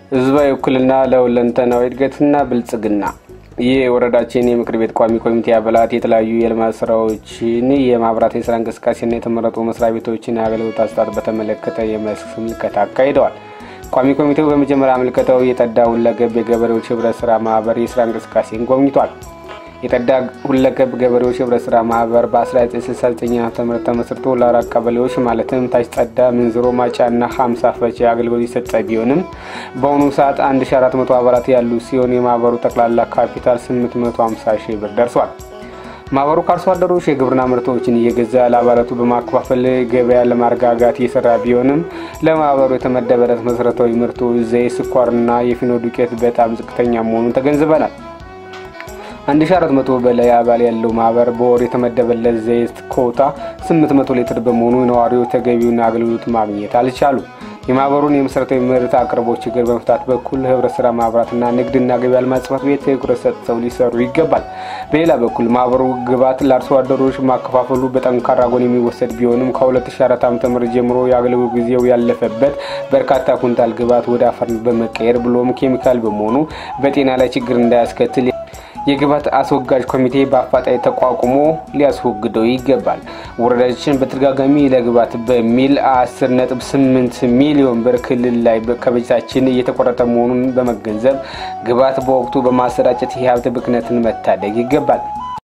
ህዝባዊ ውክልና ለሁለንተናዊ እድገትና ብልጽግና ይህ የወረዳችን የምክር ቤት ቋሚ ኮሚቴ አባላት የተለያዩ የልማት ስራዎችን፣ የማህበራት የስራ እንቅስቃሴና የተመረጡ መስሪያ ቤቶችን የአገልግሎት አሰጣጥ በተመለከተ የመስክ ምልከታ አካሂደዋል። ቋሚ ኮሚቴው በመጀመሪያ ምልከታው የጠዳ ሁለገብ የገበሬዎች ህብረት ስራ ማህበር የስራ እንቅስቃሴን ጎብኝቷል። የጠዳ ሁለገብ ገበሬዎች ህብረት ስራ ማህበር በ1969 ዓ ም ተመስርቶ ለአራት ቀበሌዎች ማለትም ታች ጠዳ፣ ምንዝሮ፣ ማጫ እና ሀምሳ ፈቼ አገልግሎት የሰጠ ቢሆንም በአሁኑ ሰዓት 1400 አባላት ያሉ ሲሆን የማህበሩ ጠቅላላ ካፒታል 850 ሺህ ብር ደርሷል። ማህበሩ ከአርሶ አደሮች የግብርና ምርቶችን እየገዛ ለአባላቱ በማከፋፈል ገበያ ለማረጋጋት እየሰራ ቢሆንም ለማህበሩ የተመደበለት መሰረታዊ ምርቶች ዘይት፣ ስኳርና የፊኖ ዱቄት በጣም ዝቅተኛ መሆኑን ተገንዝበናል። 1400 በላይ አባል ያለው ማህበር በወር የተመደበለት ዘይት ኮታ 800 ሊትር በመሆኑ ነዋሪዎች ተገቢውን አገልግሎት ማግኘት አልቻሉም። የማህበሩን የመሰረታዊ ምርት አቅርቦት ችግር በመፍታት በኩል ህብረት ስራ ማህበራትና ንግድና ገበያ ልማት ጽሕፈት ቤት ትኩረት ሰጥተው ሊሰሩ ይገባል። በሌላ በኩል ማህበሩ ግብዓት ለአርሶ አደሮች ማከፋፈሉ በጠንካራ ጎን የሚወሰድ ቢሆንም ከ2004 ዓ.ም ጀምሮ የአገልግሎት ጊዜው ያለፈበት በርካታ ኩንታል ግብዓት ወደ አፈር በመቀየር ብሎም ኬሚካል በመሆኑ በጤና ላይ ችግር እንዳያስከትል የግብዓት አስወጋጅ ኮሚቴ በአፋጣኝ ተቋቁሞ ሊያስወግደው ይገባል። ወረዳችን በተደጋጋሚ ለግብዓት በሚል 10.8 ሚሊዮን ብር ክልል ላይ ከበጀታችን እየተቆረጠ መሆኑን በመገንዘብ ግብዓት በወቅቱ በማሰራጨት የሀብት ብክነትን መታደግ ይገባል።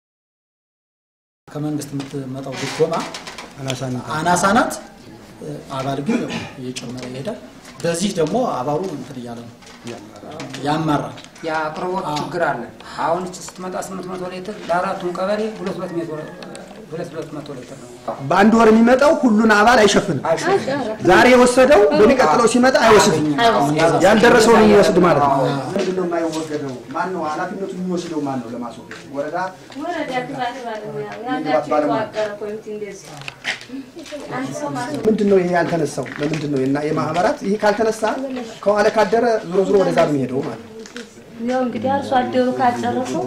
ከመንግስት የምትመጣው ድጎማ አናሳ ናት። አባል ግን እየጨመረ ይሄዳል። በዚህ ደግሞ አባሉ እንትን እያለ ነው ያማራል። የአቅርቦት ችግር አለ። አሁን እች ስትመጣ ስምንት መቶ ሊትር ለአራቱም ቀበሌ ሁለት ሁለት ሜትር ሁለት ሁለት መቶ ሊትር ነው። በአንድ ወር የሚመጣው ሁሉን አባል አይሸፍንም። ዛሬ የወሰደው በሚቀጥለው ሲመጣ አይወስድም። ያልደረሰውን የሚወስድ ማለት ነው። ምንድን ነው የማይወገደው? ማን ነው ኃላፊነቱ የሚወስደው? ማን ነው ለማስወገድ? ወረዳ ወረዳ ግብዓት ባለሙያ ያላቸው የተዋቀረ ኮሚቴ እንደዚህ ምንድን ነው ይሄ ያልተነሳው? ለምንድን ነው እና የማህበራት ይሄ ካልተነሳ ከዋለ ካደረ ዞሮ ዞሮ ወደዛ ነው የሚሄደው ማለት ነው። ያው እንግዲህ አርሶ አደሩ ካልጨረሰው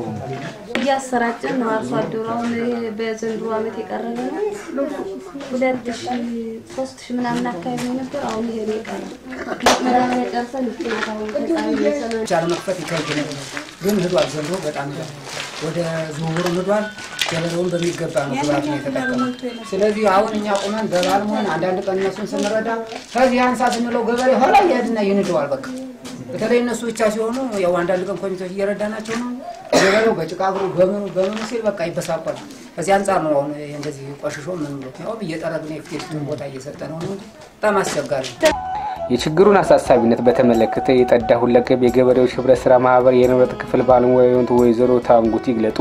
እያሰራጨን ነው። አርሶ አደሩ አሁን ይሄ በዘንድሮ ዓመት የቀረበ ነው ሁለት ሺ ሶስት ሺ ምናምን አካባቢ ነው ነበር። አሁን ይሄ ነው የቀረ መዳበሪያ ጨርሰን ይገኛል። በጣም እየሰራ ቻለ መክፈት ይከብድ ነበር፣ ግን ህዷል። ዘንድሮ በጣም ሄዷል። ወደ ዝውውሩም ህዷል። ገበሬውን በሚገባ ነው ግብዓት ነው የተጠቀመው። ስለዚህ አሁን እኛ ቁመን በባልመሆን አንዳንድ ቀን እነሱን ስንረዳ ከዚህ አንሳ ስንለው ገበሬ ኋላ እያድና ይንደዋል። በቃ በተለይ እነሱ ብቻ ሲሆኑ ያው አንዳንድ ቀን ኮሚቴዎች እየረዳናቸው ነው። ገበሬው በጭቃ እግሩ በምኑ በምኑ ሲል በቃ ይበሳቋል። ከዚህ አንጻር ነው አሁን እንደዚህ ቆሽሾ ምን ብሎ ያው እየጠረግን የፊት ቦታ እየሰጠ ነው እንጂ በጣም አስቸጋሪ ነው። የችግሩን አሳሳቢነት በተመለከተ የጠዳ ሁለገብ የገበሬዎች ህብረት ስራ ማህበር የንብረት ክፍል ባለሙያ የሆኑት ወይዘሮ ታንጉት ይግለጡ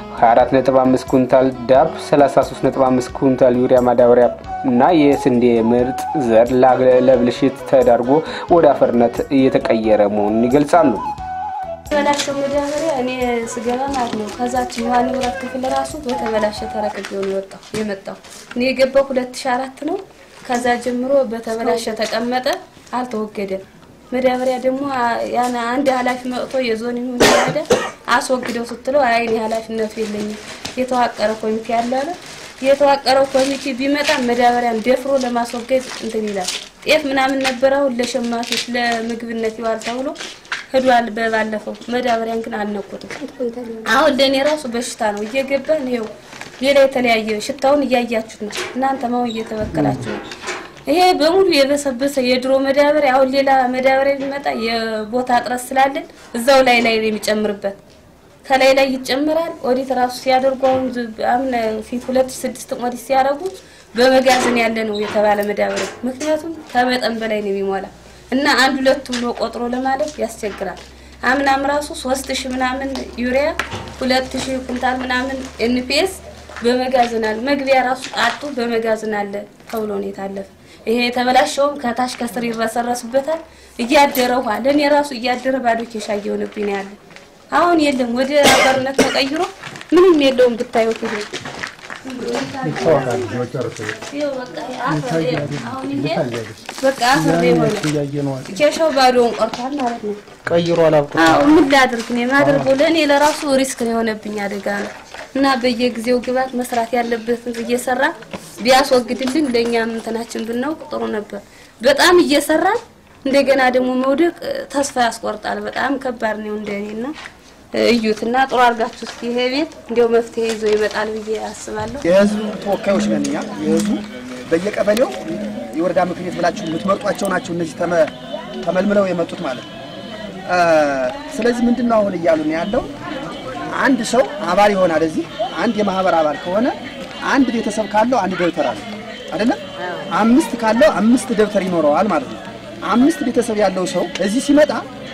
24.5 ኩንታል ዳፕ፣ 33.5 ኩንታል ዩሪያ ማዳበሪያ እና የስንዴ ምርጥ ዘር ለብልሽት ተዳርጎ ወደ አፈርነት እየተቀየረ መሆኑን ይገልጻሉ። የተበላሸው መዳበሪያ እኔ ስገባ ማለት ነው ከዛችኛዋ ንብረት ክፍል ራሱ በተበላሸ ተረክቤው ነው የወጣው የመጣው እኔ የገባው ሁለት ሺ አራት ነው። ከዛ ጀምሮ በተበላሸ ተቀመጠ፣ አልተወገደም። መዳበሪያ ደግሞ ያን አንድ ኃላፊ መጥቶ የዞን ይሁን ሄደ አስወግደው ስትለው አይ እኔ ኃላፊነቱ የለኝም የተዋቀረ ኮሚቴ አለ አለ። የተዋቀረው ኮሚቴ ቢመጣ መዳበሪያን ደፍሮ ለማስወገድ እንትን ይላል። ጤፍ ምናምን ነበረ አሁን ለሸማቾች ለምግብነት ይዋል ተብሎ ሄዷል። በባለፈው መዳበሪያን ግን አልነኩትም። አሁን ለእኔ ራሱ በሽታ ነው እየገባን ይኸው ሌላ የተለያየ ሽታውን እያያችሁት ነው። እናንተ ማው እየተበከላችሁ ነው። ይሄ በሙሉ የበሰበሰ የድሮ መዳበሪያ አሁን ሌላ መዳበሪያ ቢመጣ የቦታ እጥረት ስላለን እዛው ላይ ላይ ነው የሚጨምርበት ከላይ ላይ ይጨምራል። ኦዲት ራሱ ሲያደርጉ አሁን አሁን ፊት ሁለት ሺህ ስድስት ኦዲት ሲያደርጉ በመጋዘን ያለ ነው የተባለ መዳበሪያ ምክንያቱም ከመጠን በላይ ነው የሚሞላ እና አንድ ሁለት ብሎ ቆጥሮ ለማለፍ ያስቸግራል። አምናም ራሱ ሶስት ሺህ ምናምን ዩሪያ ሁለት ሺህ ኩንታል ምናምን ኤንፒኤስ በመጋዘን አለ። መግቢያ ራሱ አጡ በመጋዘን አለ ተብሎ ነው የታለፈ። ይሄ የተበላሸውም ከታች ከስር ይረሰረስበታል። እያደረ ውሃ ለእኔ ራሱ እያደረ ባዶ ኬሻ እየሆነብኝ ነው ያለ። አሁን የለም ወደ አፈርነት ተቀይሮ ምንም የለውም ብታዩት ይሄ በቃ አፈር የሆነ ኬሻው ባዶውን ቀርቷል ማለት ነው። ቀይሮ አላብቁ አዎ ምን ላድርግ ነው የማደርገው? ለእኔ ለራሱ ሪስክ ነው የሆነብኝ አደጋ ነው እና በየጊዜው ግባት መስራት ያለበትን እየሰራ ቢያስወግድልን ለእኛም እንትናችን ብናውቅ ጥሩ ነበር። በጣም እየሰራን እንደገና ደግሞ መውደቅ እ፣ ተስፋ ያስቆርጣል። በጣም ከባድ ነው እንደኔና እዩትና ጥሩ አድርጋችሁ እስኪ ይሄ ቤት እንዲያው መፍትሄ ይዞ ይመጣል ብዬ አስባለሁ። የህዝቡ ተወካዮች ነን እኛ። የህዝቡ በየቀበሌው የወረዳ ምክር ቤት ብላችሁ የምትመርጧቸው ናቸው እነዚህ ተመ- ተመልምለው የመጡት ማለት ነው። እ፣ ስለዚህ ምንድን ነው አሁን እያሉ ነው ያለው አንድ ሰው አባል ይሆናል። እዚህ አንድ የማህበር አባል ከሆነ አንድ ቤተሰብ ካለው አንድ ደብተር አለ አይደለም? አምስት ካለው አምስት ደብተር ይኖረዋል ማለት ነው። አምስት ቤተሰብ ያለው ሰው እዚህ ሲመጣ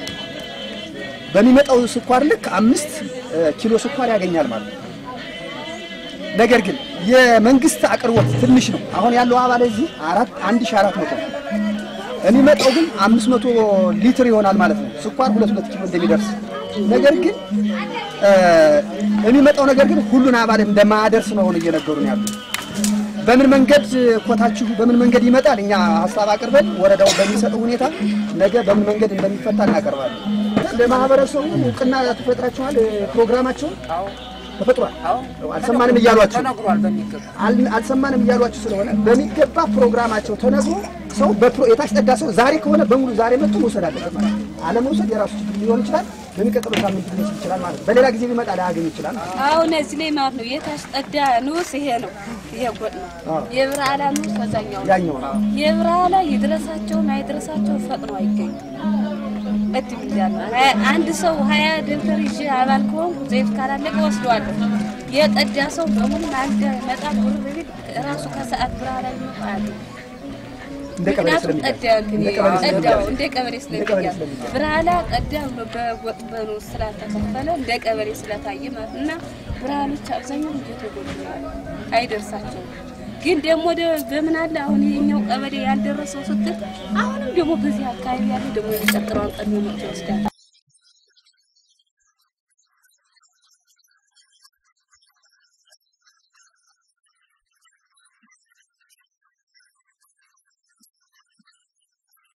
በሚመጣው ስኳር ልክ አምስት እ፣ ኪሎ ስኳር ያገኛል ማለት ነው። ነገር ግን የመንግስት አቅርቦት ትንሽ ነው። አሁን ያለው አባል እዚህ አራት አንድ ሺህ አራት መቶ ነው። የሚመጣው ግን አምስት መቶ ሊትር ይሆናል ማለት ነው። ስኳር ሁለት ሁለት ኪሎ እንደሚደርስ ነገር ግን እ፣ የሚመጣው ነገር ግን ሁሉን አባል እንደማያደርስ ነው አሁን እየነገሩን ያሉ። በምን መንገድ ኮታችሁ በምን መንገድ ይመጣል? እኛ ሀሳብ አቅርበን ወረዳው በሚሰጠው ሁኔታ ነገ በምን መንገድ እንደሚፈታ እናቀርባለን። ለማህበረሰቡ እውቅና ተፈጥራችኋል። ፕሮግራማቸውን ተፈጥሯል። አልሰማንም እያሏቸው ተነግሯል በሚገባ አል- አልሰማንም እያሏችሁ ስለሆነ በሚገባ ፕሮግራማቸው ተነግሮ ሰው በፕሮ የታስጠዳ ሰው ዛሬ ከሆነ በሙሉ ዛሬ መጥቶ መውሰድ አለበት ማለት ነው። አለመውሰድ የራሱ ችግር ሊሆን ይችላል። በሚቀጥለው ሳምንት ሊወስድ ይችላል ማለት ነው። በሌላ ጊዜ ቢመጣ ላያገኝ ይችላል ማለት ነው። አሁን እዚህ ላይ ማለት ነው የታስጠዳ ንዑስ ይሄ ነው። ይሄ ጎጥ ነው። የብርሃላ ንዑስ ከዛኛው ነው። ያኛው ነው። የብርሃላ ይድረሳቸውም አይድረሳቸው ፈጥኖ አይገኙም። እድል ይዛል። አንድ ሰው ሀያ ደብተር ይዤ አባል ከሆንኩ ዘይት ካላለቀ ወስደዋለሁ። የጠዳ ሰው በሙሉ አንድ መጣ ብሎ በቤት ራሱ ከሰዓት ብርሃላ ሊመጣ አለ እንደ ቀበሌ ምክንያቱም ስለሚባል ጠዳ እንትን እንደ ቀበሌ ጠዳው ስለሚባል እንደ ቀበሌ ስለሚያዝ ብርሃላ ጠዳ ብሎ በጎጥ በኑ ስላልተከፈለ እንደ ቀበሌ ስለታየ ማለት ነው። እና ብርሃኖች አብዛኛው እየተጎዱ ነው ያለው። አይደርሳቸውም። ግን ደግሞ ደ- በምን አለ አሁን ይሄኛው ቀበሌ ያልደረሰው ስትል አሁንም ደግሞ በዚህ አካባቢ ያለ ደግሞ የሚቀጥለውን ቀድሞ መጥቶ ይወስዳል።